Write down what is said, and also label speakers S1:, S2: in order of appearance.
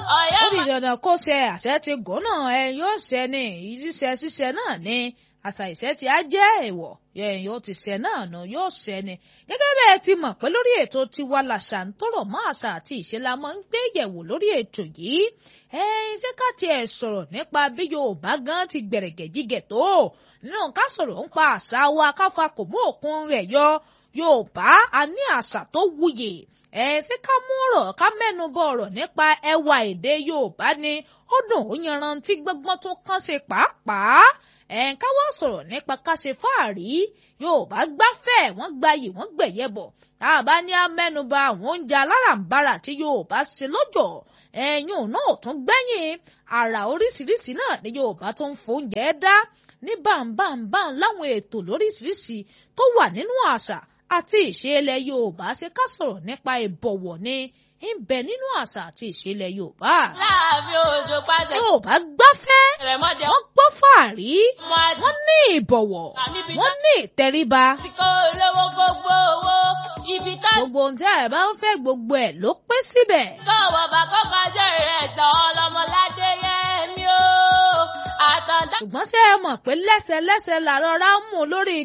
S1: Ọ̀yọ́
S2: ó di dandan kó ṣe àṣẹ ti gùn náà ẹ yóò ṣẹ ní ìṣiṣẹ ṣiṣẹ náà ní àṣà ìṣẹ tí a jẹ́ èèwọ̀ ẹ̀yìn ó ti ṣẹ náà nù yóò ṣẹ ni gẹ́gẹ́ bẹ́ẹ̀ ti mọ̀ pé lórí ètò tiwa làṣà ń tọrọ mọ́ àṣà àti ìṣe la máa ń gbé yẹ̀wò lórí ètò yìí ẹ̀yin ṣé ká tiẹ̀ sọ̀rọ̀ nípa bí Yorùbá gan ti gbẹ̀rẹ̀gẹ̀ jígẹ̀ tó nínú ká sọ̀rọ̀ ń pa àṣà wa káfa kò mú òkun rẹ̀ yọ Yorùbá a ní àṣà tó wuyè ẹ ṣé ká mú ọ̀rọ̀ ká mẹ́nu bọ ọ̀rọ̀ nípa ẹwà èdè Yorùbá ni ó dùn ó yanrantí gbọ́ngbọ́n tó kàn ṣe pàápàá ẹ ká wá sọ̀rọ̀ nípa ká ṣe fáàrí Yorùbá gbáfẹ́ wọ́n gbayì wọ́n gbẹ̀yẹ bọ̀ tá a bá ní á mẹ́nuba àwọn oúnjẹ aláràǹbarà tí Yorùbá ṣe lọ́jọ́ ẹ̀yìn náà tún gbẹ́yìn àrà oríṣiríṣi náà ni Yorùbá tó ń fóúnjẹ dá ní báńbáńbáń láwọn ètò lóríṣiríṣi tó wà nínú àṣà àti ìṣe ilẹ̀ Yorùbá ṣe ká sọ̀rọ̀ nípa ìbọ̀wọ̀ ni ń bẹ nínú àṣà àti ìṣe ilẹ̀ Yorùbá.
S1: láàfin òjò pàṣẹ.
S2: Yorùbá gbáfẹ́
S1: rẹ̀mọ́dé
S2: wọ́n gbọ́ fàárí
S1: ọmọ àti
S2: wọ́n ní ìbọ̀wọ̀ wọ́n ní ìtẹríba.
S1: kó olówó gbogbo owó ibi tá
S2: gbogbo ohun tí ẹ bá ń fẹ́ gbogbo ẹ̀ ló pé síbẹ̀.
S1: kọ̀wọ̀ bá kọ́kọ́ jẹ́ ìrẹsẹ̀ ọlọ́mọládé yẹn mi ó àtàndá.
S2: ṣùgbọ́n ṣé ẹ mọ̀ pé lẹ́sẹ̀lẹ́sẹ̀ làrọ̀ rá ń mú lórí